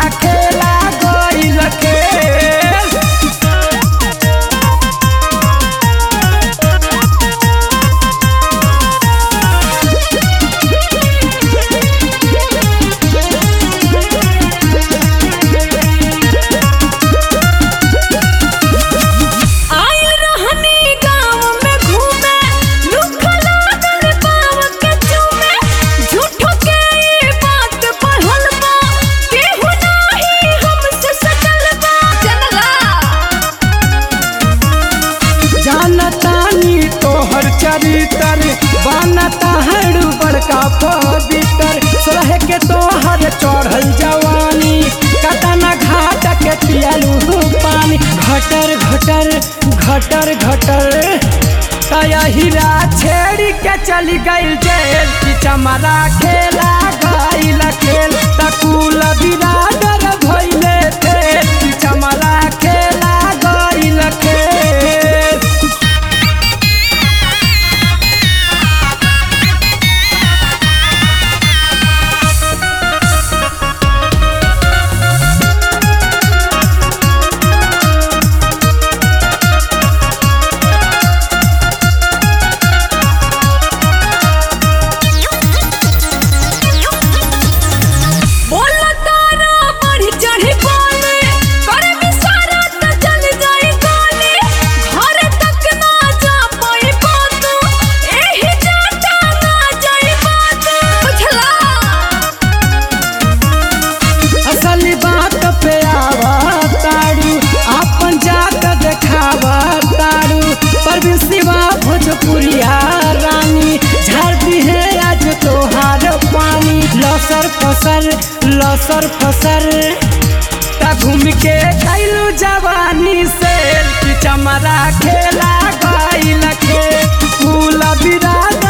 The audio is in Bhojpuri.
खेला गइल खेल आइल रहनी गाँव में घूमे लुखला दर पाव के चूमे झूठो के ई बात पढ़ल बा केहू नाही हमसे सटल बा जनला जानतानी तोहर चरितर बनता हर बड़का पवित्र सोहे के तोहर चढ़ल जवानी कतना घाट के पियलू पानी घटर घटर घटर घटर तया हीरा छेड़ी के चली गइल जेल की चमरा खेला गइल खेल तकुल बिरादर भइले थे की चमरा खेला गइल खेल बोला तारा बढ़ी चढ़ी बोले करे बिसारा त चल जाई गोली घर तक ना जा पाई बात एही जाता ना जाई बात बुझला असल बात पे आवा तारू अपन जात देखावा तारू पर सिवा भोजपुरिया रानी झाड़ दी है आज तोहार पानी लसर फसर लसर फसर ता घूम के कैलू जवानी से कि चमरा खेला गइल खेल कुल बिराद